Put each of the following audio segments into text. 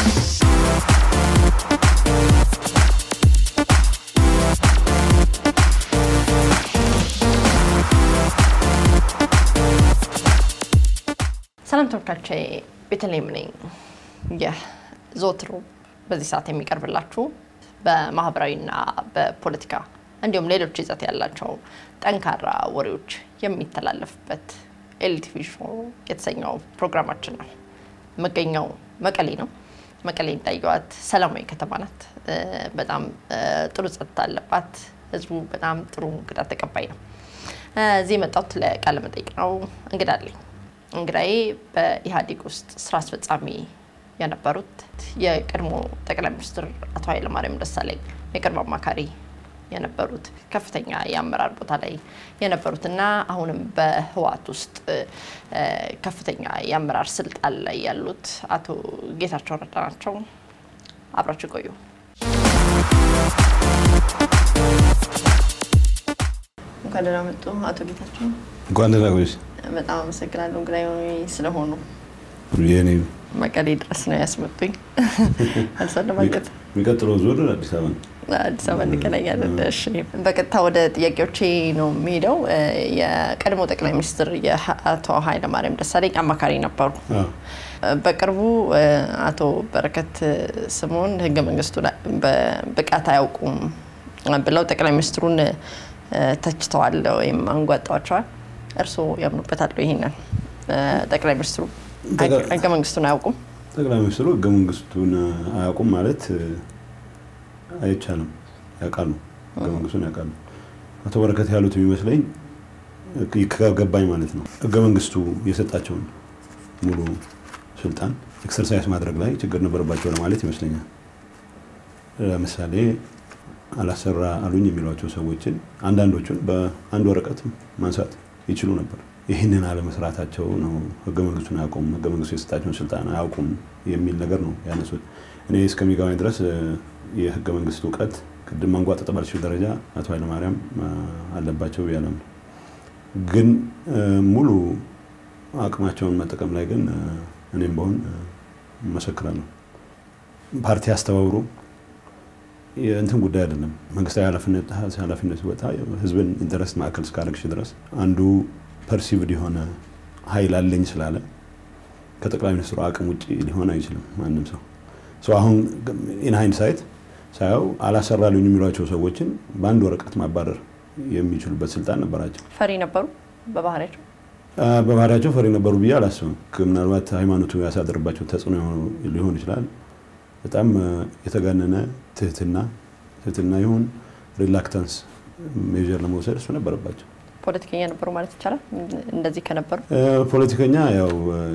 ሰላም ተመልካቾቼ፣ ቤተልሔም ነኝ። ይህ ዘወትር በዚህ ሰዓት የሚቀርብላችሁ በማህበራዊና በፖለቲካ እንዲሁም ሌሎች ይዘት ያላቸው ጠንካራ ወሬዎች የሚተላለፍበት ኤልቲቪ ሾው የተሰኘው ፕሮግራማችን ነው። መገኛው መቀሌ ነው። መቀሌ እንዳየዋት ሰላማዊ ከተማ ናት። በጣም ጥሩ ጸጥታ አለባት። ህዝቡ በጣም ጥሩ እንግዳ ተቀባይ ነው። እዚህ የመጣሁት ለቃለ መጠይቅ ነው። እንግዳ አለኝ። እንግዳዬ በኢህአዴግ ውስጥ ስራ አስፈጻሚ የነበሩት የቀድሞ ጠቅላይ ሚኒስትር አቶ ኃይለማርያም ደሳለኝ የቅርብ አማካሪ የነበሩት ከፍተኛ የአመራር ቦታ ላይ የነበሩትና አሁንም በህወሓት ውስጥ ከፍተኛ የአመራር ስልጣን ላይ ያሉት አቶ ጌታቸው ረዳ ናቸው። አብራችሁ ቆዩ። እንኳን ደህና መጡ አቶ ጌታቸው። እንኳን ደህና ቆየሽ። በጣም አመሰግናለሁ እንግዳዬ ስለሆኑ። የኔ መቀሌ ድረስ ነው ያስመጡኝ። አልሰለማገጥ የሚቀጥለው ዙር አዲስ አበባ ነው። አዲስ አበባ እንገናኛለን። እሺ፣ በቀጥታ ወደ ጥያቄዎቼ ነው የሚሄደው። የቀድሞ ጠቅላይ ሚኒስትር የአቶ ኃይለማርያም ደሳለኝ አማካሪ ነበሩ። በቅርቡ አቶ በረከት ስምኦን ህገ መንግስቱ በብቃት አያውቁም ብለው ጠቅላይ ሚኒስትሩን ተችተዋል ወይም አንጓጠዋቸዋል። እርስዎ ያምኑበታል? ይሄንን ጠቅላይ ሚኒስትሩ ህገ መንግስቱን አያውቁም? ጠቅላይ ሚኒስትሩ ህገ መንግስቱን አያውቁም ማለት አይቻልም። ያውቃሉ፣ ህገ መንግስቱን ያውቃሉ። አቶ በረከት ያሉት የሚመስለኝ ከገባኝ ማለት ነው ህገ መንግስቱ የሰጣቸውን ሙሉ ስልጣን ኤክሰርሳይዝ ማድረግ ላይ ችግር ነበረባቸው ለማለት ይመስለኛል። ለምሳሌ አላሰራ አሉኝ የሚሏቸው ሰዎችን አንዳንዶቹን በአንድ ወረቀት ማንሳት ይችሉ ነበር። ይህንን አለመስራታቸው ነው ህገ መንግስቱን አያውቁም፣ ህገ መንግስቱ የሰጣቸውን ስልጣን አያውቁም የሚል ነገር ነው ያነሱት። እኔ እስከሚገባኝ ድረስ የህገ መንግስት እውቀት ቅድም ማንጓጠጥ ባልችል ደረጃ አቶ ኃይለማርያም አለባቸው ብዬ አላምንም። ግን ሙሉ አቅማቸውን መጠቀም ላይ ግን እኔም በሆን እመሰክራለሁ። ፓርቲ አስተባብሮ የእንትን ጉዳይ አይደለም። መንግስታዊ ኃላፊነት ሲወጣ ህዝብን ኢንተረስት ማዕከል እስካደረግሽ ድረስ አንዱ ፐርሲቭድ የሆነ ኃይል አለኝ ስላለ ከጠቅላይ ሚኒስትሩ አቅም ውጭ ሊሆን አይችልም ማንም ሰው። አሁን ኢን ሃይንድ ሳየው አላሰራሉኝ የሚሏቸው ሰዎችን በአንድ ወረቀት ማባረር የሚችሉበት ስልጣን ነበራቸው። ፈሪ ነበሩ በባህሪያቸው በባህሪያቸው ፈሪ ነበሩ ብዬ አላስብም። ምናልባት ሃይማኖቱ ያሳደርባቸው ተጽዕኖ ሊሆን ይችላል። በጣም የተጋነነ ትህትና ትህትና ይሁን ሪላክታንስ ሜዥር ለመውሰድ እሱ ነበረባቸው። ፖለቲከኛ ነበሩ ማለት ይቻላል። እንደዚህ ከነበሩ ፖለቲከኛ ያው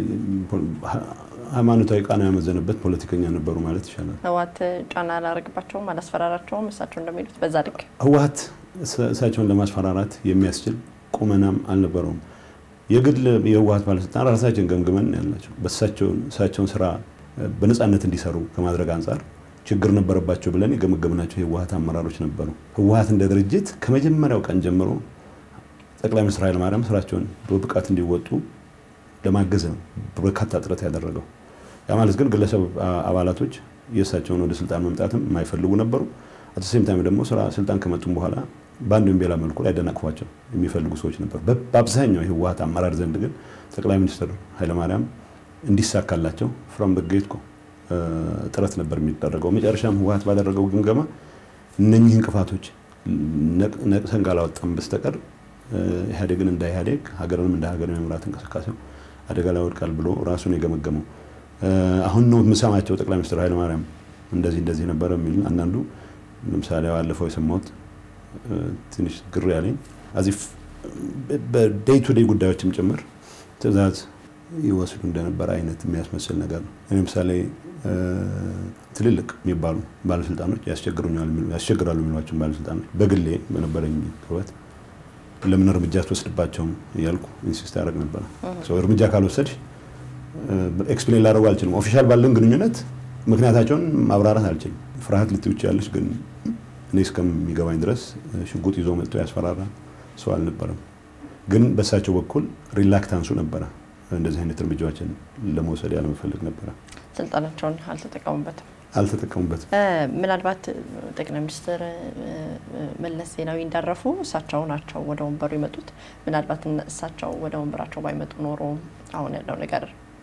ሃይማኖታዊ ቃና ያመዘነበት ፖለቲከኛ ነበሩ ማለት ይቻላል። ህወሓት ጫና አላረግባቸውም፣ አላስፈራራቸውም። እሳቸው እንደሚሉት በዛ ልክ ህወሓት እሳቸውን ለማስፈራራት የሚያስችል ቁመናም አልነበረውም። የግል የህወሓት ባለስልጣን ራሳችን ገምግመን ያላቸው በእሳቸውን ስራ በነፃነት እንዲሰሩ ከማድረግ አንጻር ችግር ነበረባቸው ብለን የገመገምናቸው የህወሓት አመራሮች ነበሩ። ህወሓት እንደ ድርጅት ከመጀመሪያው ቀን ጀምሮ ጠቅላይ ሚኒስትር ኃይለማርያም ስራቸውን በብቃት እንዲወጡ ለማገዝ ነው በርካታ ጥረት ያደረገው። ያ ማለት ግን ግለሰብ አባላቶች የእሳቸውን ወደ ስልጣን መምጣትም የማይፈልጉ ነበሩ። አተሴም ታይም ደግሞ ስራ ስልጣን ከመጡም በኋላ በአንድ ወይም በሌላ መልኩ ሊያደናቅፏቸው የሚፈልጉ ሰዎች ነበሩ። በአብዛኛው የህወሓት አመራር ዘንድ ግን ጠቅላይ ሚኒስትር ኃይለማርያም እንዲሳካላቸው ፍሮም ዘ ጌት ኮ ጥረት ነበር የሚደረገው። መጨረሻም ህወሓት ባደረገው ግምገማ እነኚህ እንቅፋቶች ነቅሰን ካላወጣም በስተቀር ኢህአዴግን እንደ ኢህአዴግ ሀገርንም እንደ ሀገር የመምራት እንቅስቃሴው አደጋ ላይ ወድቃል ብሎ ራሱን የገመገመው አሁን ነው የምሰማቸው ጠቅላይ ሚኒስትር ኃይለማርያም እንደዚህ እንደዚህ ነበረ የሚል አንዳንዱ ለምሳሌ ባለፈው የሰማሁት ትንሽ ግር ያለኝ አዚፍ በዴይ ቱ ዴይ ጉዳዮችም ጭምር ትዕዛዝ ይወስዱ እንደነበረ አይነት የሚያስመስል ነገር ነው። ለምሳሌ ትልልቅ የሚባሉ ባለስልጣኖች ያስቸግራሉ የሚሏቸውን ባለስልጣኖች በግሌ በነበረኝ ቅርበት ለምን እርምጃ አትወስድባቸውም እያልኩ ኢንሲስት ያደርግ ነበረ። እርምጃ ካልወሰድሽ ኤክስፕሌን ላደርጉ አልችልም። ኦፊሻል ባለን ግንኙነት ምክንያታቸውን ማብራራት አልችልም። ፍርሃት ልትውጭ ያለች ግን እኔ እስከሚገባኝ ድረስ ሽጉጥ ይዞ መጥቶ ያስፈራራ ሰው አልነበረም። ግን በእሳቸው በኩል ሪላክታንሱ ነበረ እንደዚህ አይነት እርምጃዎችን ለመውሰድ ያለመፈለግ ነበረ። ስልጣናቸውን አልተጠቀሙበትም። አልተጠቀሙበትም። ምናልባት ጠቅላይ ሚኒስትር መለስ ዜናዊ እንዳረፉ እሳቸው ናቸው ወደ ወንበሩ የመጡት። ምናልባት እሳቸው ወደ ወንበራቸው ባይመጡ ኖሮ አሁን ያለው ነገር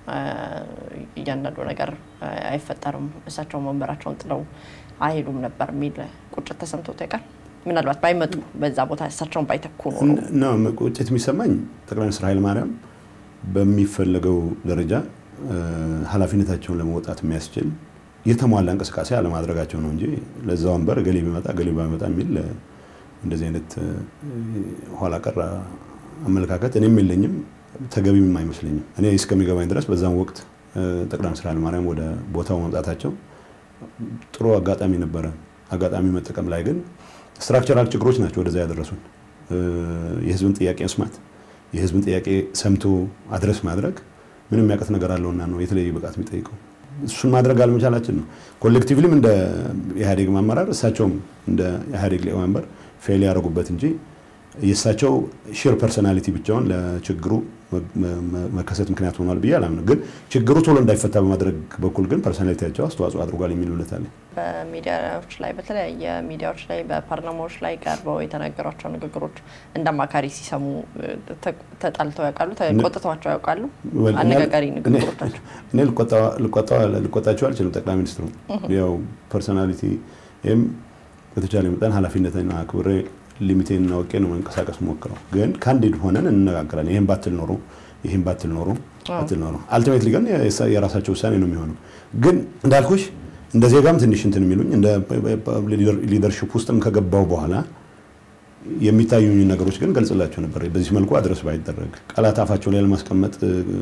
እያንዳንዱ ነገር አይፈጠርም፣ እሳቸውን ወንበራቸውን ጥለው አይሄዱም ነበር የሚል ቁጭት ተሰምቶት ያውቃል? ምናልባት ባይመጡ በዛ ቦታ እሳቸውን ባይተኩ ኖሮ ነው ቁጭት የሚሰማኝ ጠቅላይ ሚኒስትር ኃይለማርያም በሚፈለገው ደረጃ ኃላፊነታቸውን ለመወጣት የሚያስችል የተሟላ እንቅስቃሴ አለማድረጋቸው ነው እንጂ ለዛ ወንበር ገሌ ቢመጣ ገሌ ባይመጣ የሚል እንደዚህ አይነት ኋላ ቀር አመለካከት እኔም የለኝም፣ ተገቢም አይመስለኝም። እኔ እስከሚገባኝ ድረስ በዛም ወቅት ጠቅላይ ሚኒስትር ኃይለማርያም ወደ ቦታው መምጣታቸው ጥሩ አጋጣሚ ነበረ። አጋጣሚ መጠቀም ላይ ግን ስትራክቸራል ችግሮች ናቸው ወደዛ ያደረሱን። የህዝብን ጥያቄ መስማት፣ የህዝብን ጥያቄ ሰምቶ አድረስ ማድረግ ምንም የሚያውቀት ነገር አለውና ነው የተለየ ብቃት የሚጠይቀው። እሱን ማድረግ አለመቻላችን ነው። ኮሌክቲቭሊም እንደ ኢህአዴግ አመራር እሳቸውም እንደ ኢህአዴግ ሊቀመንበር ፌል ያደረጉበት እንጂ የእሳቸው ሼር ፐርሶናሊቲ ብቻውን ለችግሩ መከሰት ምክንያት ሆኗል ብዬ አላምንም። ግን ችግሩ ቶሎ እንዳይፈታ በማድረግ በኩል ግን ፐርሶናሊቲያቸው አስተዋጽኦ አድርጓል የሚል እምነት አለኝ። በሚዲያዎች ላይ በተለያየ ሚዲያዎች ላይ በፓርላማዎች ላይ ቀርበው የተናገሯቸው ንግግሮች እንደ አማካሪ ሲሰሙ ተጣልተው ያውቃሉ? ተቆጥተዋቸው ያውቃሉ? አነጋጋሪ ንግግሮቻቸው እኔ ልቆጣቸው አልችልም። ጠቅላይ ሚኒስትሩ ያው ፐርሶናሊቲ ይህም በተቻለ መጠን ኃላፊነትና አክብሬ ሊሚቴን አውቄ ነው መንቀሳቀስ ሞክረው። ግን ካንዲድ ሆነን እንነጋገራለን። ይህም ባትል ኖሮ ይህም ባትል ኖሮ ባትል ኖሮ አልቲሜትሊ ግን የራሳቸው ውሳኔ ነው የሚሆነው። ግን እንዳልኩሽ እንደ ዜጋም ትንሽ እንትን የሚሉኝ እንደ ሊደርሽፕ ውስጥም ከገባው በኋላ የሚታዩኝ ነገሮች ግን ገልጽላቸው ነበር። በዚህ መልኩ አድረስ ባይደረግ ቃላት አፋቸው ላይ ለማስቀመጥ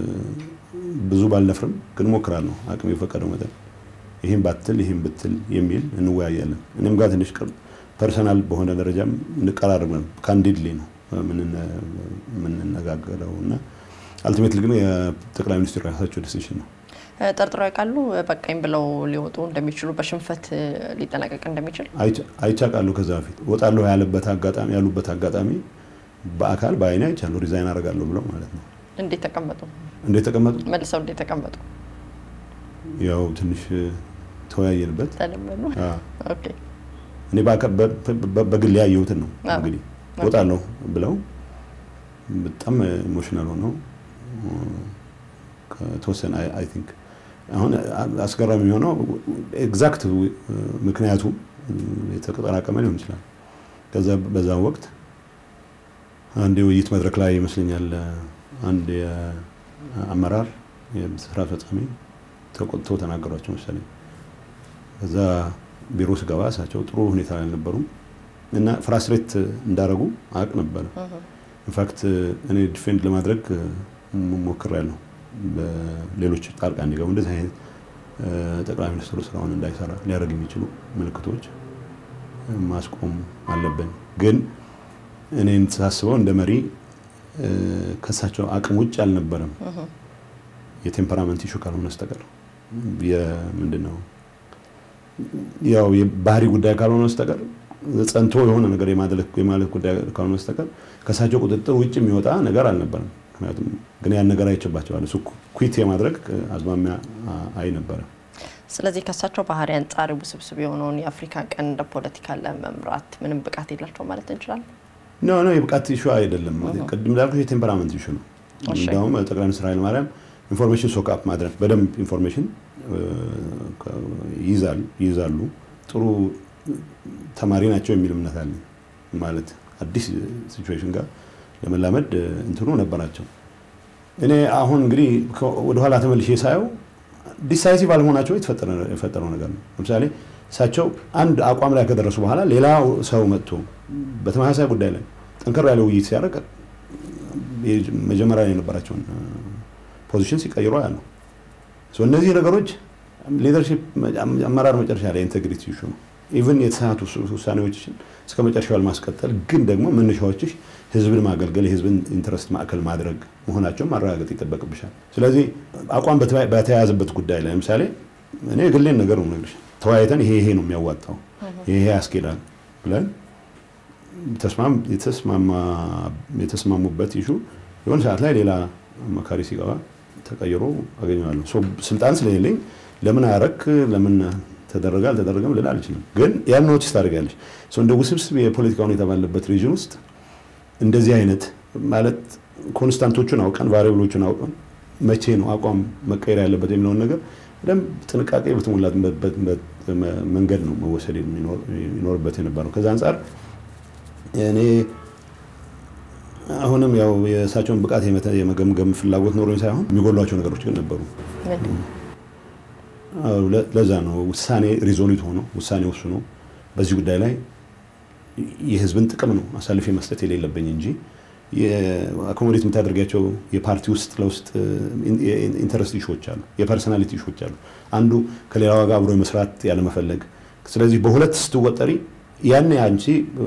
ብዙ ባልደፍርም ግን ሞክራለሁ አቅም የፈቀደው መጠን ይህም ባትል ይህም ብትል የሚል እንወያያለን። እኔም ጋር ትንሽ ቅርብ ፐርሰናል በሆነ ደረጃም እንቀራርብ ነው። ካንዲድሊ ነው የምንነጋገረው እና አልቲሜትሊ ግን የጠቅላይ ሚኒስትሩ የራሳቸው ዲሲሽን ነው። ጠርጥረው ያውቃሉ? በቃኝ ብለው ሊወጡ እንደሚችሉ በሽንፈት ሊጠናቀቅ እንደሚችል አይቻቃለሁ። ከዛ በፊት እወጣለሁ ያለበት አጋጣሚ ያሉበት አጋጣሚ በአካል በአይኔ አይቻለሁ። ሪዛይን አደርጋለሁ ብለው ማለት ነው። እንዴት ተቀመጡ? እንዴት ተቀመጡ? መልሰው እንዴት ተቀመጡ? ያው ትንሽ ተወያየንበት። ተለመኑ። ኦኬ እኔ በግል ያየሁትን ነው እንግዲህ እወጣለሁ ብለው በጣም ኢሞሽናል ሆነው ከተወሰነ አይ ቲንክ አሁን አስገራሚ የሆነው ኤግዛክት ምክንያቱ የተጠራቀመ ሊሆን ይችላል። ከዛ በዛ ወቅት አንድ የውይይት መድረክ ላይ ይመስለኛል አንድ የአመራር የስራ አስፈጻሚ ተቆጥተው ተናገሯቸው መሰለኝ። ከዛ ቢሮ ስገባ እሳቸው ጥሩ ሁኔታ ላይ አልነበሩም እና ፍራስትሬት እንዳረጉ አውቅ ነበረ። ኢንፋክት እኔ ዲፌንድ ለማድረግ ሞክሬያለሁ። ሌሎች ጣልቃ እንዲገቡ እንደዚህ አይነት ጠቅላይ ሚኒስትሩ ስራውን እንዳይሰራ ሊያደርግ የሚችሉ ምልክቶች ማስቆም አለብን። ግን እኔ ሳስበው እንደ መሪ ከእሳቸው አቅም ውጭ አልነበረም። የቴምፐራመንት ኢሹ ካልሆነ በስተቀር ምንድን ነው ያው የባህሪ ጉዳይ ካልሆነ በስተቀር ጸንቶ የሆነ ነገር የማለት ጉዳይ ካልሆነ በስተቀር ከእሳቸው ቁጥጥር ውጭ የሚወጣ ነገር አልነበረም። ምክንያቱም ግን ያን ነገር አይችባቸዋል። እሱ ኩዊት የማድረግ አዝማሚያ አይ ነበረ። ስለዚህ ከእሳቸው ባህሪ አንጻር ውስብስብ የሆነውን የአፍሪካ ቀንድ ፖለቲካ ለመምራት ምንም ብቃት የላቸው ማለት እንችላለን? ኖ ኖ የብቃት ኢሹ አይደለም። ቅድም እንዳልኩ የቴምፐራመንት ኢሹ ነው። እንዲያውም ጠቅላይ ሚኒስትር ኃይለማርያም ኢንፎርሜሽን ሶክአፕ ማድረግ በደንብ ኢንፎርሜሽን ይይዛሉ። ጥሩ ተማሪ ናቸው የሚል እምነት አለኝ። ማለት አዲስ ሲቹዌሽን ጋር ለመላመድ እንትኑ ነበራቸው። እኔ አሁን እንግዲህ ወደኋላ ተመልሼ ሳየው ዲሳይሲቭ አለመሆናቸው የፈጠረው ነገር ነው። ለምሳሌ እሳቸው አንድ አቋም ላይ ከደረሱ በኋላ ሌላ ሰው መጥቶ በተመሳሳይ ጉዳይ ላይ ጠንከር ያለ ውይይት ሲያደርግ መጀመሪያ የነበራቸውን ፖዚሽን ሲቀይሩ ያለው እነዚህ ነገሮች ሊደርሺፕ አመራር መጨረሻ ላይ ኢንቴግሪቲ ኢሹ ነው። ኢቭን የተሳሳቱ ውሳኔዎችን እስከ መጨረሻው ለማስቀጠል ግን ደግሞ መነሻዎችሽ ህዝብን ማገልገል የህዝብን ኢንትረስት ማዕከል ማድረግ መሆናቸውን ማረጋገጥ ይጠበቅብሻል። ስለዚህ አቋም በተያያዘበት ጉዳይ ላይ ለምሳሌ እኔ የግሌን ነገር ነው የምነግርሽ። ተወያይተን ይሄ ይሄ ነው የሚያዋጣው ይሄ ይሄ ያስኬዳል ብለን የተስማሙበት ኢሹ የሆነ ሰዓት ላይ ሌላ አማካሪ ሲገባ ተቀይሮ አገኘዋለሁ። ስልጣን ስለሌለኝ ለምን አረክ ለምን ተደረገ አልተደረገም ልል አልችልም። ግን ያን ኖቲስ ታደርጋለች። እንደ ውስብስብ የፖለቲካ ሁኔታ ባለበት ሪጅን ውስጥ እንደዚህ አይነት ማለት ኮንስታንቶቹን አውቀን ቫሪብሎቹን አውቀን መቼ ነው አቋም መቀየር ያለበት የሚለውን ነገር በደንብ ጥንቃቄ በተሞላበት መንገድ ነው መወሰድ የሚኖርበት የነበረው። ከዛ አንጻር እኔ አሁንም ያው የእሳቸውን ብቃት የመገምገም ፍላጎት ኖሮኝ ሳይሆን የሚጎሏቸው ነገሮች ግን ነበሩ። ለዛ ነው ውሳኔ ሪዞሉት ሆኖ ውሳኔ ወስኖ በዚህ ጉዳይ ላይ የህዝብን ጥቅም ነው አሳልፌ መስጠት የሌለብኝ እንጂ አኮሞዴት የምታደርጋቸው የፓርቲ ውስጥ ለውስጥ ኢንተረስት ኢሹዎች አሉ፣ የፐርሶናሊቲ ኢሹዎች አሉ። አንዱ ከሌላዋ ጋር አብሮ መስራት ያለመፈለግ። ስለዚህ በሁለት ስትወጠሪ ያኔ አንቺ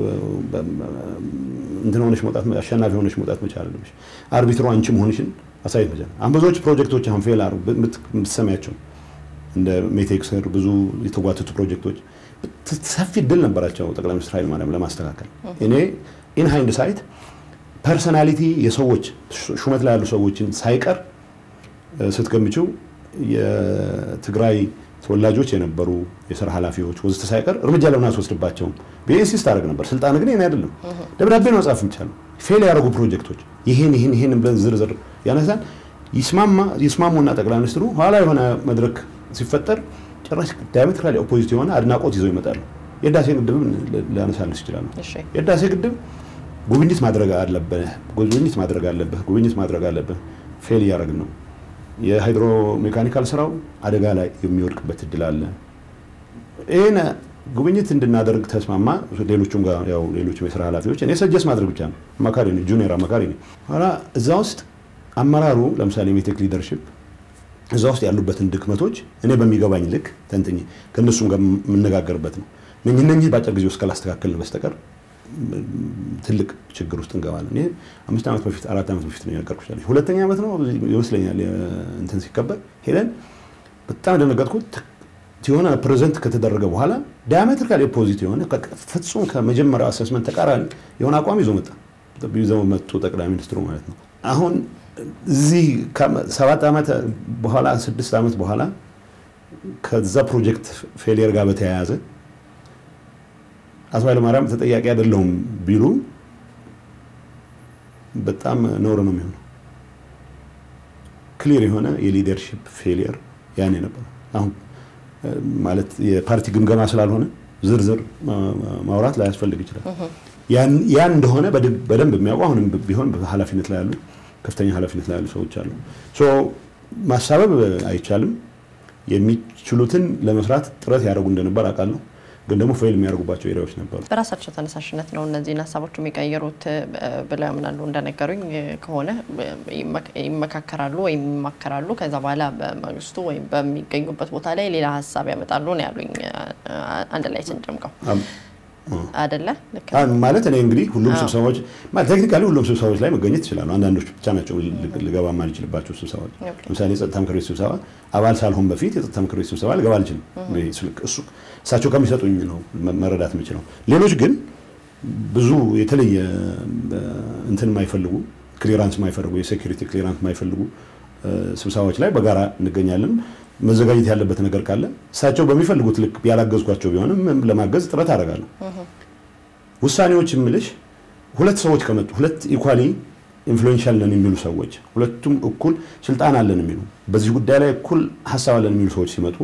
እንትን ሆነሽ መውጣት አሸናፊ ሆነሽ መውጣት መቻል አለብሽ። አርቢትሮ አንቺ መሆንሽን አሳየት መቻል። አሁን ብዙዎች ፕሮጀክቶች አሁን ፌል አሩ የምትሰሚያቸው እንደ ሜቴክ ስር ብዙ የተጓተቱ ፕሮጀክቶች ሰፊ እድል ነበራቸው ጠቅላይ ሚኒስትር ኃይለማርያም ለማስተካከል። እኔ ኢን ሃይንድ ሳይት ፐርሰናሊቲ የሰዎች ሹመት ላይ ያሉ ሰዎችን ሳይቀር ስትገምችው የትግራይ ተወላጆች የነበሩ የስራ ኃላፊዎች ወዘተ ሳይቀር እርምጃ ለምን አስወስድባቸውም ብዬ ኢንሲስት አደረግ ነበር። ስልጣን ግን ይሄን አይደለም። ደብዳቤ ነው መጻፍ የሚቻለው። ፌል ያደረጉ ፕሮጀክቶች ይህን ይህን ይህን ብለን ዝርዝር ያነሳን ይስማሙና ጠቅላይ ሚኒስትሩ ኋላ የሆነ መድረክ ሲፈጠር ጭራሽ ዳያሜትራሊ ኦፖዚት የሆነ አድናቆት ይዘው ይመጣሉ። የህዳሴ ግድብን ሊያነሳልስ ይችላሉ። የህዳሴ ግድብ ጉብኝት ማድረግ አለብህ፣ ጉብኝት ማድረግ አለብህ፣ ጉብኝት ማድረግ አለብህ። ፌል እያደረግን ነው። የሃይድሮ ሜካኒካል ስራው አደጋ ላይ የሚወድቅበት እድል አለ። ይህን ጉብኝት እንድናደርግ ተስማማ። ሌሎቹም ጋር ያው ሌሎችም የስራ ኃላፊዎች እኔ ሰጀስ ማድረግ ብቻ ነው። አማካሪ ነኝ፣ ጁኒየር አማካሪ ነኝ። ኋላ እዛ ውስጥ አመራሩ ለምሳሌ ሜቴክ ሊደርሽፕ እዛ ውስጥ ያሉበትን ድክመቶች እኔ በሚገባኝ ልክ ተንትኜ ከእነሱም ጋር የምነጋገርበት ነው። እነኝህ በአጭር ጊዜ ውስጥ ካላስተካከልን በስተቀር ትልቅ ችግር ውስጥ እንገባለን። ይሄ አምስት ዓመት በፊት አራት ዓመት በፊት ነው የነገርኩሽ። ሁለተኛ ዓመት ነው ይመስለኛል እንትን ሲከበር ሄደን በጣም ደነገጥኩት። የሆነ ፕሬዘንት ከተደረገ በኋላ ዳያሜትሪካሊ ኦፖዚት የሆነ ፍጹም ከመጀመሪያው አሰስመንት ተቃራኒ የሆነ አቋም ይዞ መጣ ይዘው መጡ ጠቅላይ ሚኒስትሩ ማለት ነው። አሁን እዚህ ሰባት ዓመት በኋላ ስድስት ዓመት በኋላ ከዛ ፕሮጀክት ፌሊየር ጋር በተያያዘ አቶ ኃይለማርያም ተጠያቂ አይደለሁም ቢሉ በጣም ነውር ነው የሚሆነው። ክሊር የሆነ የሊደርሺፕ ፌሊየር ያኔ ነበር። አሁን ማለት የፓርቲ ግምገማ ስላልሆነ ዝርዝር ማውራት ላያስፈልግ ይችላል። ያን እንደሆነ በደንብ የሚያውቁ አሁንም ቢሆን ኃላፊነት ላይ ያሉ ከፍተኛ ኃላፊነት ላይ ያሉ ሰዎች አሉ። ማሳበብ አይቻልም። የሚችሉትን ለመስራት ጥረት ያደርጉ እንደነበር አውቃለሁ። ግን ደግሞ ፌል የሚያደርጉባቸው ኤሪያዎች ነበሩ። በራሳቸው ተነሳሽነት ነው እነዚህን ሀሳቦች የሚቀይሩት ብለው ያምናሉ። እንደነገሩኝ ከሆነ ይመካከራሉ ወይም ይማከራሉ። ከዛ በኋላ በመንግስቱ ወይም በሚገኙበት ቦታ ላይ ሌላ ሀሳብ ያመጣሉ ነው ያሉኝ። አንድ ላይ ስንጨምቀው አደለ ማለት እኔ እንግዲህ ሁሉም ስብሰባዎች ቴክኒካሊ ሁሉም ስብሰባዎች ላይ መገኘት ይችላሉ። አንዳንዶች ብቻ ናቸው ልገባ ማልችልባቸው ስብሰባዎች። ለምሳሌ የጸጥታ ምክር ቤት ስብሰባ አባል ሳልሆን በፊት የጸጥታ ምክር ቤት ስብሰባ ልገባ አልችልም። እሳቸው ከሚሰጡኝ ነው መረዳት የምችለው። ሌሎች ግን ብዙ የተለየ እንትን የማይፈልጉ ክሊራንስ የማይፈልጉ የሴኩሪቲ ክሊራንስ የማይፈልጉ ስብሰባዎች ላይ በጋራ እንገኛለን። መዘጋጀት ያለበት ነገር ካለ እሳቸው በሚፈልጉት ልክ ያላገዝኳቸው ቢሆንም ለማገዝ ጥረት አደርጋለሁ። ውሳኔዎች የምልሽ ሁለት ሰዎች ከመጡ ሁለት ኢኳሊ ኢንፍሉዌንሻል ነን የሚሉ ሰዎች ሁለቱም እኩል ስልጣን አለን የሚሉ በዚህ ጉዳይ ላይ እኩል ሀሳብ አለን የሚሉ ሰዎች ሲመጡ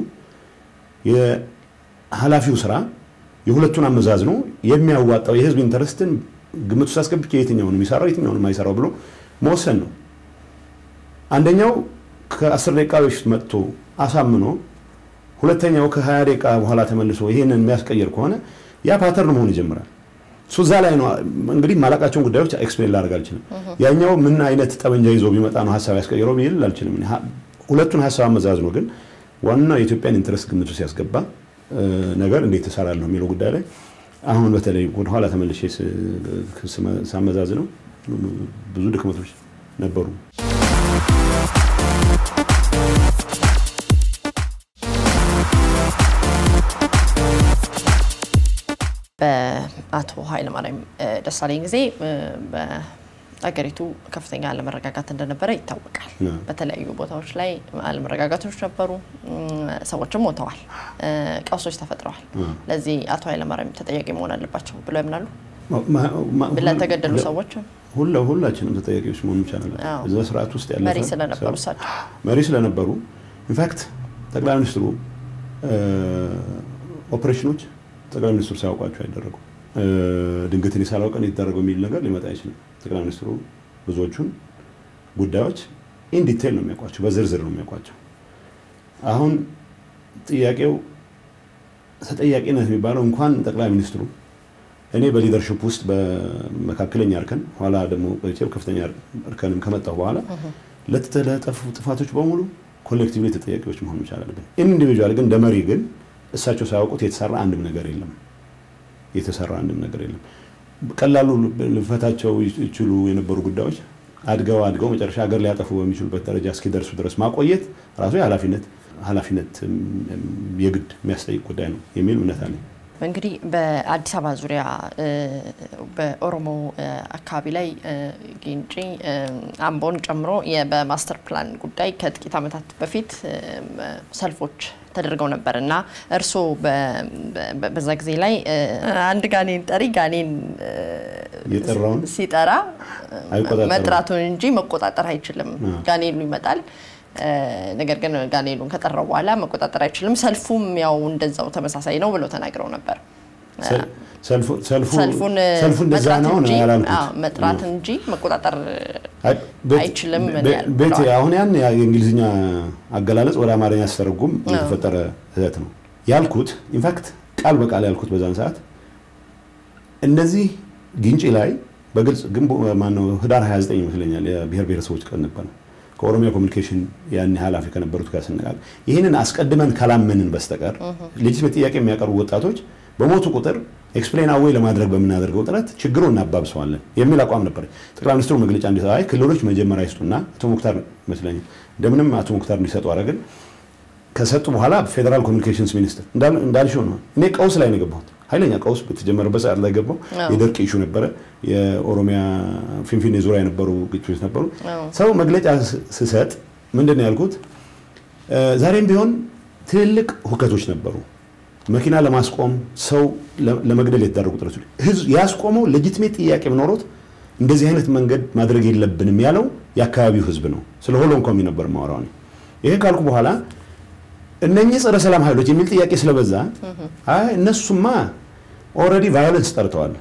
የኃላፊው ስራ የሁለቱን አመዛዝኖ የሚያዋጣው የህዝብ ኢንተረስትን ግምት ውስጥ አስገብቼ የትኛውን የሚሰራው የትኛውን የማይሰራው ብሎ መወሰን ነው። አንደኛው ከአስር ደቂቃ በፊት መጥቶ አሳምኖ ሁለተኛው ከሀያ ደቂቃ በኋላ ተመልሶ ይህንን የሚያስቀይር ከሆነ ያ ፓተርን መሆን ይጀምራል። እሱ እዛ ላይ ነው እንግዲህ ማላቃቸውን ጉዳዮች ኤክስፕሌን ላደርግ አልችልም። ያኛው ምን አይነት ጠመንጃ ይዞ ቢመጣ ነው ሀሳብ ያስቀይረው ቢል አልችልም። ሁለቱን ሀሳብ አመዛዝኖ ግን ዋናው የኢትዮጵያን ኢንትረስት ግምቱ ሲያስገባ ነገር እንዴት ትሰራለህ የሚለው ጉዳይ ላይ አሁን በተለይ ወደኋላ ተመልሼ ሳመዛዝ ነው ብዙ ድክመቶች ነበሩ። በአቶ ኃይለማርያም ደሳለኝ ጊዜ አገሪቱ ከፍተኛ አለመረጋጋት እንደነበረ ይታወቃል። በተለያዩ ቦታዎች ላይ አለመረጋጋቶች ነበሩ፣ ሰዎችም ሞተዋል፣ ቀውሶች ተፈጥረዋል። ለዚህ አቶ ኃይለማርያም ተጠያቂ መሆን አለባቸው ብለው ያምናሉ? ለተገደሉ ሰዎች ሁላችንም ተጠያቂዎች መሆን ይቻላል። እዛ ስርዓት ውስጥ ያለ መሪ ስለነበሩ እሳቸው መሪ ስለነበሩ ኢንፋክት ጠቅላይ ሚኒስትሩ ኦፕሬሽኖች ጠቅላይ ሚኒስትሩ ሳያውቋቸው አይደረጉም። ድንገት እኔ ሳላውቅ ነው የተደረገው የሚል ነገር ሊመጣ አይችልም። ጠቅላይ ሚኒስትሩ ብዙዎቹን ጉዳዮች ኢን ዲቴይል ነው የሚያውቋቸው፣ በዝርዝር ነው የሚያውቋቸው። አሁን ጥያቄው ተጠያቂነት የሚባለው እንኳን ጠቅላይ ሚኒስትሩ እኔ በሊደርሽፕ ውስጥ በመካከለኛ እርከን ኋላ ደግሞ ከፍተኛ እርከንም ከመጣሁ በኋላ ለተለጠፉ ጥፋቶች በሙሉ ኮሌክቲቭሊ ተጠያቂዎች መሆን መቻል አለብን። ኢንዲቪጁዋል ግን እንደ መሪ ግን እሳቸው ሳያውቁት የተሰራ አንድም ነገር የለም የተሰራ አንድም ነገር የለም። ቀላሉ ልፈታቸው ይችሉ የነበሩ ጉዳዮች አድገው አድገው መጨረሻ ሀገር ሊያጠፉ በሚችሉበት ደረጃ እስኪደርሱ ድረስ ማቆየት ራሱ የኃላፊነት ኃላፊነት የግድ የሚያስጠይቅ ጉዳይ ነው የሚል እምነት አለኝ። እንግዲህ በአዲስ አበባ ዙሪያ በኦሮሞ አካባቢ ላይ ጊንጪ፣ አምቦን ጨምሮ በማስተር ፕላን ጉዳይ ከጥቂት ዓመታት በፊት ሰልፎች ተደርገው ነበር እና እርስዎ በዛ ጊዜ ላይ አንድ ጋኔን ጠሪ ጋኔን የጠራውን ሲጠራ መጥራቱን እንጂ መቆጣጠር አይችልም። ጋኔኑ ይመጣል። ነገር ግን ጋኔኑን ከጠራው በኋላ መቆጣጠር አይችልም። ሰልፉም ያው እንደዛው ተመሳሳይ ነው ብለው ተናግረው ነበር። ሰልፉን መጥራት እንጂ መጥራት እንጂ መቆጣጠር አይችልም ቤት አሁን ያን የእንግሊዝኛ አገላለጽ ወደ አማርኛ ሲተረጉም የተፈጠረ ስህተት ነው ያልኩት። ኢንፋክት ቃል በቃል ያልኩት በዛን ሰዓት እነዚህ ግንጪ ላይ በግልጽ ግን ማነው ህዳር 29 ይመስለኛል የብሔር ብሔረሰቦች ቀን ነበር። ከኦሮሚያ ኮሚኒኬሽን ያን ኃላፊ ከነበሩት ጋር ስነጋገር ይህንን አስቀድመን ካላመንን በስተቀር ሌጂትሜት ጥያቄ የሚያቀርቡ ወጣቶች በሞቱ ቁጥር ኤክስፕሌን አዌይ ለማድረግ በምናደርገው ጥረት ችግሩ እናባብሰዋለን የሚል አቋም ነበር። ጠቅላይ ሚኒስትሩ መግለጫ እንዲ ክልሎች መጀመሪያ ይስጡና አቶ ሙክታር ይመስለኛል እንደምንም አቶ ሙክታር እንዲሰጡ አደረግን። ከሰጡ በኋላ ፌዴራል ኮሚኒኬሽንስ ሚኒስትር እንዳልሽው ነው። እኔ ቀውስ ላይ ነው የገባሁት። ኃይለኛ ቀውስ በተጀመረበት ሰዓት ላይ ገባው። የደርቅ ኢሹ ነበረ። የኦሮሚያ ፊንፊኔ ዙሪያ የነበሩ ግጭቶች ነበሩ። ሰው መግለጫ ስሰጥ ምንድን ነው ያልኩት? ዛሬም ቢሆን ትልልቅ ሁከቶች ነበሩ። መኪና ለማስቆም ሰው ለመግደል የተደረጉ ጥረቶች ህዝብ ያስቆመው ሌጂትሜት ጥያቄ ኖሮት እንደዚህ አይነት መንገድ ማድረግ የለብንም ያለው የአካባቢው ህዝብ ነው። ስለ ሆሎን ኮሚ ነበር ማወራው። ይሄ ካልኩ በኋላ እነኚህ ጸረ ሰላም ኃይሎች የሚል ጥያቄ ስለበዛ አይ እነሱማ ኦልሬዲ ቫዮለንስ ጠርተዋል።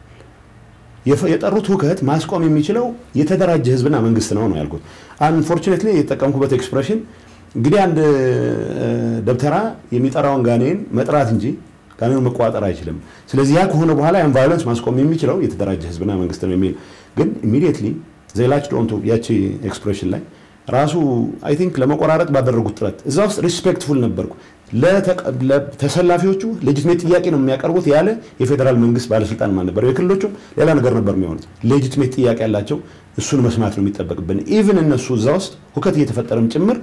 የጠሩት ሁከት ማስቆም የሚችለው የተደራጀ ህዝብና መንግስት ነው ነው ያልኩት። አንፎርቹኔትሊ የተጠቀምኩበት ኤክስፕሬሽን እንግዲህ አንድ ደብተራ የሚጠራውን ጋኔን መጥራት እንጂ ጋኔኑን መቆጣጠር አይችልም። ስለዚህ ያ ከሆነ በኋላ ያን ቫዮለንስ ማስቆም የሚችለው የተደራጀ ህዝብና መንግስት ነው የሚል ግን ኢሚዲየትሊ ዜላች ዶንቱ ያቺ ኤክስፕሬሽን ላይ ራሱ አይ ቲንክ ለመቆራረጥ ባደረጉት ጥረት እዛ ውስጥ ሪስፔክትፉል ነበርኩ። ለተሰላፊዎቹ ሌጂትሜት ጥያቄ ነው የሚያቀርቡት ያለ የፌዴራል መንግስት ባለስልጣን ማን ነበር? የክልሎቹም ሌላ ነገር ነበር የሚሆኑት። ሌጂትሜት ጥያቄ ያላቸው እሱን መስማት ነው የሚጠበቅብን። ኢቭን እነሱ እዛ ውስጥ ሁከት እየተፈጠረም ጭምር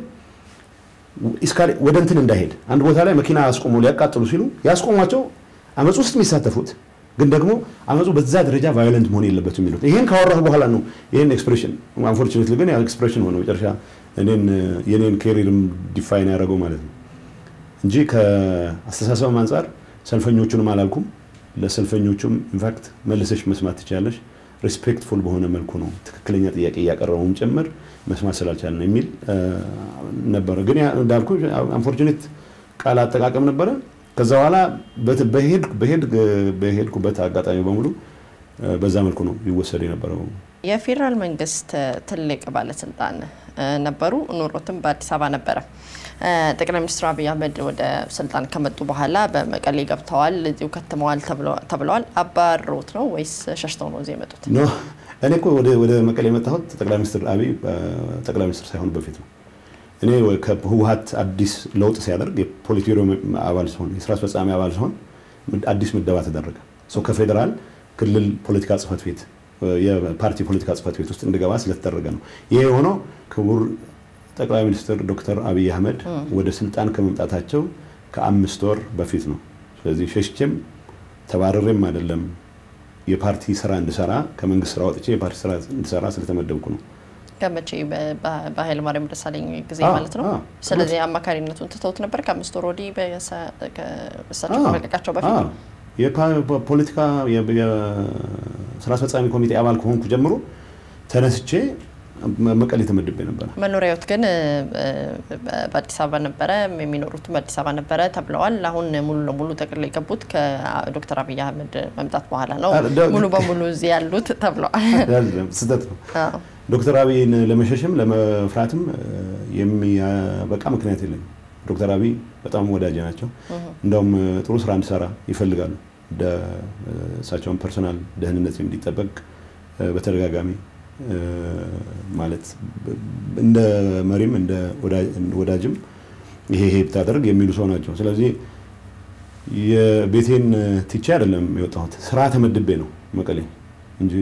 ወደ እንትን እንዳይሄድ አንድ ቦታ ላይ መኪና አስቆሞ ሊያቃጥሉ ሲሉ ያስቆሟቸው አመፅ ውስጥ የሚሳተፉት ግን ደግሞ አመፁ በዛ ደረጃ ቫዮለንት መሆን የለበትም የሚሉት ይሄን ካወራሁ በኋላ ነው ይሄን ኤክስፕሬሽን አንፎርቹኔትሊ ግን ኤክስፕሬሽን ሆነ መጨረሻ እኔን የኔን ኬሪርም ዲፋይን ያደረገው ማለት ነው እንጂ ከአስተሳሰብም አንጻር ሰልፈኞቹንም አላልኩም። ለሰልፈኞቹም ኢንፋክት መልሰሽ መስማት ትችላለሽ። ሪስፔክትፉል በሆነ መልኩ ነው ትክክለኛ ጥያቄ እያቀረበውም ጭምር መስማት ስላልቻልን የሚል ነበረ። ግን እንዳልኩ አንፎርቹኔት ቃል አጠቃቀም ነበረ። ከዛ በኋላ በሄድኩበት አጋጣሚ በሙሉ በዛ መልኩ ነው ይወሰድ የነበረው። የፌዴራል መንግስት ትልቅ ባለስልጣን ነበሩ። ኑሮትም በአዲስ አበባ ነበረ። ጠቅላይ ሚኒስትር አብይ አህመድ ወደ ስልጣን ከመጡ በኋላ በመቀሌ ገብተዋል፣ እዚሁ ከትመዋል ተብለዋል። አባሮት ነው ወይስ ሸሽተው ነው እዚህ የመጡት? እኔ እኮ ወደ መቀሌ የመጣሁት ጠቅላይ ሚኒስትር አብይ ጠቅላይ ሚኒስትር ሳይሆን በፊት ነው። እኔ ከህወሀት አዲስ ለውጥ ሲያደርግ የፖሊት ቢሮ አባል ሲሆን የስራ አስፈጻሚ አባል ሲሆን አዲስ ምደባ ተደረገ። ሰው ከፌዴራል ክልል ፖለቲካ ጽህፈት ቤት የፓርቲ ፖለቲካ ጽህፈት ቤት ውስጥ እንድገባ ስለተደረገ ነው። ይሄ የሆነው ክቡር ጠቅላይ ሚኒስትር ዶክተር አብይ አህመድ ወደ ስልጣን ከመምጣታቸው ከአምስት ወር በፊት ነው። ስለዚህ ሸሽቼም ተባረሬም አይደለም የፓርቲ ስራ እንድሰራ ከመንግስት ስራ ወጥቼ የፓርቲ ስራ እንድሰራ ስለተመደብኩ ነው። ከመቼ በኃይለ ማርያም ደሳለኝ ጊዜ አዎ፣ ማለት ነው። አዎ። ስለዚህ አማካሪነቱን ትተውት ነበር ከአምስት ወር ወዲህ በሰ- ከእሳቸው ከመለቃቸው በፊት አዎ። የፖለቲካ የስራ አስፈጻሚ ኮሚቴ አባል ከሆንኩ ጀምሮ ተነስቼ መቀሌ ተመድቤ ነበረ። መኖሪያዎት ግን እ፣ በአዲስ አበባ ነበረ፣ የሚኖሩትም በአዲስ አበባ ነበረ ተብለዋል። አሁን ሙሉ ለሙሉ ጠቅልለው የገቡት ከዶክተር አብይ አህመድ መምጣት በኋላ ነው አ- ደ- ሙሉ በሙሉ እዚህ ያሉት ተብለዋል። አይደለም፣ ስህተት ነው። አዎ። ዶክተር አብይን ለመሸሽም ለመፍራትም የሚያበቃ ምክንያት የለኝም። ዶክተር አብይ በጣም ወዳጅ ናቸው። እንደውም ጥሩ ስራ እንድሰራ ይፈልጋሉ። ደ- እሳቸውን ፐርሶናል ደህንነት እንዲጠበቅ በተደጋጋሚ ማለት እንደ መሪም እንደ ወዳጅም ይሄ ይሄ ብታደርግ የሚሉ ሰው ናቸው። ስለዚህ የቤቴን ትቼ አይደለም የወጣሁት፣ ስራ ተመድቤ ነው መቀሌ እንጂ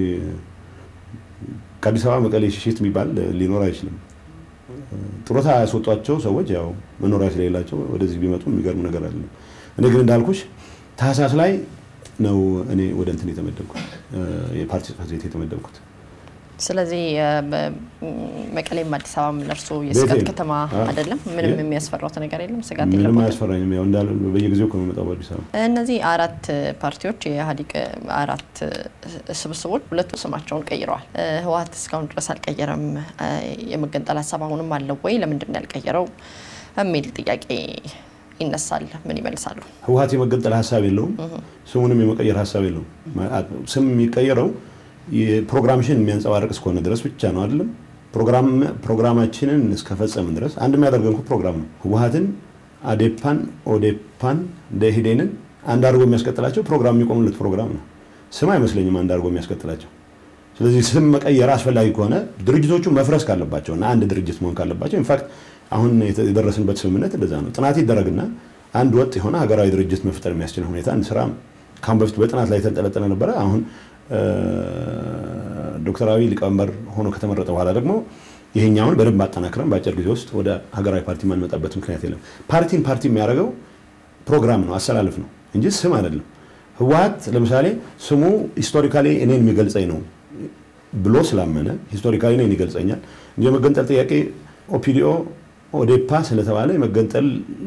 ከአዲስ አበባ መቀሌ ሽሽት የሚባል ሊኖር አይችልም። ጡረታ ያስወጧቸው ሰዎች ያው መኖሪያ ስለሌላቸው ወደዚህ ቢመጡ የሚገርም ነገር አለ። እኔ ግን እንዳልኩሽ ታህሳስ ላይ ነው እኔ ወደ እንትን የተመደብኩት የፓርቲ ጽሕፈት ቤት የተመደብኩት። ስለዚህ እ፣ በ- መቀሌም አዲስ አበባም ለእርሶ የስጋት ቤቴ ነው። ከተማ አዎ። አይደለም? ምንም የ- የሚያስፈራውት ነገር የለም? ስጋት ምንም የለበትም? አያስፈራኝም። ያው እንዳለ በየጊዜው ከመመጣው በአዲስ አበባ እነዚህ አራት ፓርቲዎች የኢህአዴግ አራት ስብስቦች ሁለቱ ስማቸውን ቀይረዋል። እ፣ ህወሓት እስካሁን ድረስ አልቀየረም። እ፣ የመገንጠል ሀሳብ አሁንም አለው ወይ? ለምንድን ነው ያልቀየረው? የሚል ጥያቄ ይነሳል። ምን ይመልሳሉ? ህወሓት የመገንጠል ሀሳብ የለውም። ስሙንም የመቀየር ሀሳብ የለውም። ስም የሚቀየረው የፕሮግራምሽን የሚያንጸባርቅ እስከሆነ ድረስ ብቻ ነው አይደለም። ፕሮግራም ፕሮግራማችንን እስከፈጸምን ድረስ አንድ የሚያደርገን እኮ ፕሮግራም ነው። ህወሓትን፣ አዴፓን፣ ኦዴፓን፣ ደኢህዴንን አንድ አድርጎ የሚያስቀጥላቸው ፕሮግራም የሚቆሙለት ፕሮግራም ነው። ስም አይመስለኝም አንድ አድርጎ የሚያስቀጥላቸው። ስለዚህ ስም መቀየር አስፈላጊ ከሆነ ድርጅቶቹ መፍረስ ካለባቸው እና አንድ ድርጅት መሆን ካለባቸው ኢንፋክት አሁን የደረስንበት ስምምነት እንደዛ ነው። ጥናት ይደረግና አንድ ወጥ የሆነ ሀገራዊ ድርጅት መፍጠር የሚያስችል ሁኔታ እንስራ። ካሁን በፊት በጥናት ላይ የተንጠለጠለ ነበረ። አሁን ዶክተር አብይ ሊቀመንበር ሆኖ ከተመረጠ በኋላ ደግሞ ይሄኛውን በደንብ አጠናክረን በአጭር ጊዜ ውስጥ ወደ ሀገራዊ ፓርቲ ማንመጣበት ምክንያት የለም። ፓርቲን ፓርቲ የሚያደርገው ፕሮግራም ነው፣ አሰላለፍ ነው እንጂ ስም አይደለም። ህወሓት ለምሳሌ ስሙ ሂስቶሪካሊ እኔን የሚገልጸኝ ነው ብሎ ስላመነ ሂስቶሪካሊ እኔን ይገልጸኛል እንጂ የመገንጠል ጥያቄ ኦፒዲኦ ኦዴፓ ስለተባለ የመገንጠል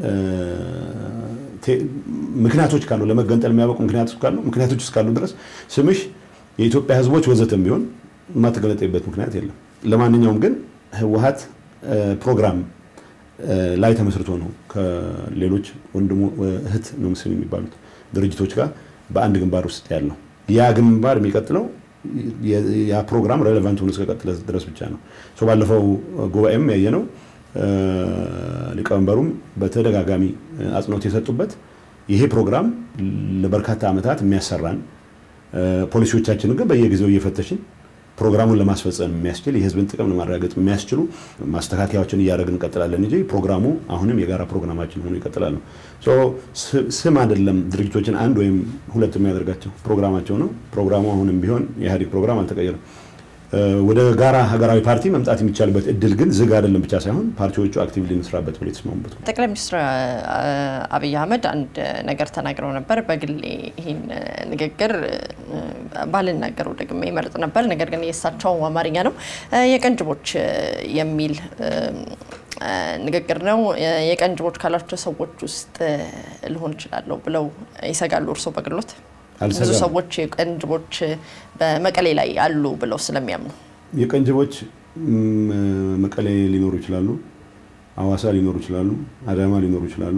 ምክንያቶች ካሉ ለመገንጠል የሚያበቁ ምክንያቶች ካሉ ምክንያቶች እስካሉ ድረስ ስምሽ የኢትዮጵያ ህዝቦች ወዘተም ቢሆን የማትገለጠበት ምክንያት የለም። ለማንኛውም ግን ህወሓት ፕሮግራም ላይ ተመስርቶ ነው ከሌሎች ወንድሞ እህት ነው ምስል የሚባሉት ድርጅቶች ጋር በአንድ ግንባር ውስጥ ያለው ያ ግንባር የሚቀጥለው ያ ፕሮግራም ሬሌቫንት ሆኖ እስከቀጥለ ድረስ ብቻ ነው። ባለፈው ጉባኤም ያየነው ሊቀመንበሩም በተደጋጋሚ አጽንኦት የሰጡበት ይሄ ፕሮግራም ለበርካታ ዓመታት የሚያሰራን ፖሊሲዎቻችንን ግን በየጊዜው እየፈተሽን ፕሮግራሙን ለማስፈጸም የሚያስችል የህዝብን ጥቅም ለማረጋገጥ የሚያስችሉ ማስተካከያዎችን እያደረግን እንቀጥላለን እንጂ ፕሮግራሙ አሁንም የጋራ ፕሮግራማችን ሆኖ ይቀጥላል ነው። ስም አይደለም ድርጅቶችን አንድ ወይም ሁለት የሚያደርጋቸው ፕሮግራማቸው ነው። ፕሮግራሙ አሁንም ቢሆን የኢህአዴግ ፕሮግራም አልተቀየረም። ወደ ጋራ ሀገራዊ ፓርቲ መምጣት የሚቻልበት እድል ግን ዝግ አይደለም ብቻ ሳይሆን ፓርቲዎቹ አክቲቭሊ እንስራበት ብሎ የተስማሙበት ነው። ጠቅላይ ሚኒስትር አብይ አህመድ አንድ ነገር ተናግረው ነበር። በግሌ ይህን ንግግር ባልናገረው ደግሜ ይመርጥ ነበር። ነገር ግን የእሳቸው አማርኛ ነው። የቀንጅቦች የሚል ንግግር ነው። የቀንጅቦች ካላቸው ሰዎች ውስጥ ልሆን እችላለሁ ብለው ይሰጋሉ እርስዎ በግሎት? ብዙ ሰዎች የቀንጅቦች በመቀሌ ላይ አሉ ብለው ስለሚያምኑ የቀንጅቦች መቀሌ ሊኖሩ ይችላሉ፣ አዋሳ ሊኖሩ ይችላሉ፣ አዳማ ሊኖሩ ይችላሉ፣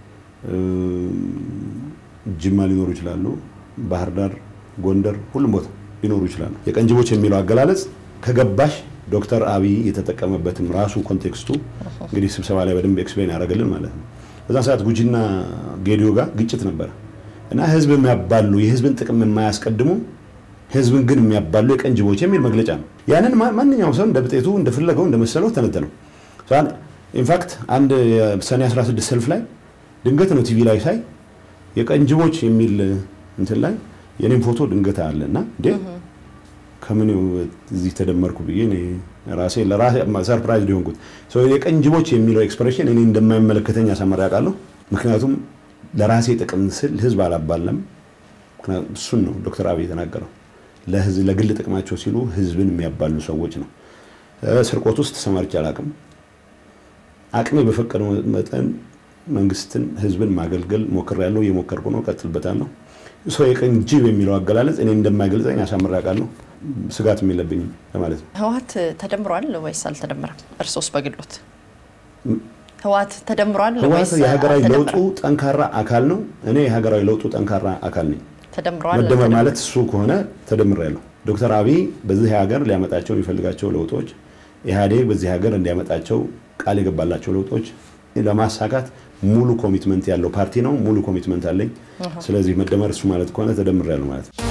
ጅማ ሊኖሩ ይችላሉ፣ ባህር ዳር፣ ጎንደር፣ ሁሉም ቦታ ሊኖሩ ይችላሉ። የቀንጅቦች የሚለው አገላለጽ ከገባሽ ዶክተር አብይ የተጠቀመበትም ራሱ ኮንቴክስቱ እንግዲህ ስብሰባ ላይ በደንብ ኤክስፕሌን ያደረግልን ማለት ነው። በዛ ሰዓት ጉጂና ጌዲዮ ጋር ግጭት ነበረ እና ህዝብ የሚያባሉ የህዝብን ጥቅም የማያስቀድሙ ህዝብን ግን የሚያባሉ የቀንጅቦች የሚል መግለጫ ነው። ያንን ማንኛውም ሰው እንደ ብጤቱ እንደፈለገው እንደመሰለው ተነተነው። ኢንፋክት አንድ ሰኔ 16 ሰልፍ ላይ ድንገት ነው ቲቪ ላይ ሳይ የቀንጅቦች የሚል እንትን ላይ የኔም ፎቶ ድንገት አለ እና እንዴ ከምን እዚህ ተደመርኩ ብዬ ራሴ ለራሴ ሰርፕራይዝ ሊሆንኩት የቀንጅቦች የሚለው ኤክስፕሬሽን እኔ እንደማይመለከተኝ አሳመር ያውቃለሁ። ምክንያቱም ለራሴ ጥቅም ስል ህዝብ አላባለም። እሱን ነው ዶክተር አብይ የተናገረው። ለግል ጥቅማቸው ሲሉ ህዝብን የሚያባሉ ሰዎች ነው። ስርቆት ውስጥ ተሰማርቼ አላቅም። አቅሜ በፈቀደው መጠን መንግስትን፣ ህዝብን ማገልገል ሞክሬያለሁ፣ እየሞከርኩ ነው፣ ቀጥልበታለሁ። ሰው የቀኝ ጅብ የሚለው አገላለጽ እኔ እንደማይገልጸኝ አሳምሬ አውቃለሁ። ስጋት የለብኝም ለማለት ነው። ህወሓት ተደምሯል ወይስ አልተደመረም? እርሶስ በግሎት ህወሓት ተደምሯል ህወሓት የሀገራዊ ለውጡ ጠንካራ አካል ነው። እኔ የሀገራዊ ለውጡ ጠንካራ አካል ነኝ። ተደምሯል። መደመር ማለት እሱ ከሆነ ተደምሬያለሁ። ዶክተር አብይ በዚህ ሀገር ሊያመጣቸው የሚፈልጋቸው ለውጦች ኢህአዴግ በዚህ ሀገር እንዲያመጣቸው ቃል የገባላቸው ለውጦች ለማሳካት ሙሉ ኮሚትመንት ያለው ፓርቲ ነው። ሙሉ ኮሚትመንት አለኝ። ስለዚህ መደመር እሱ ማለት ከሆነ ተደምሬያለሁ ማለት ነው።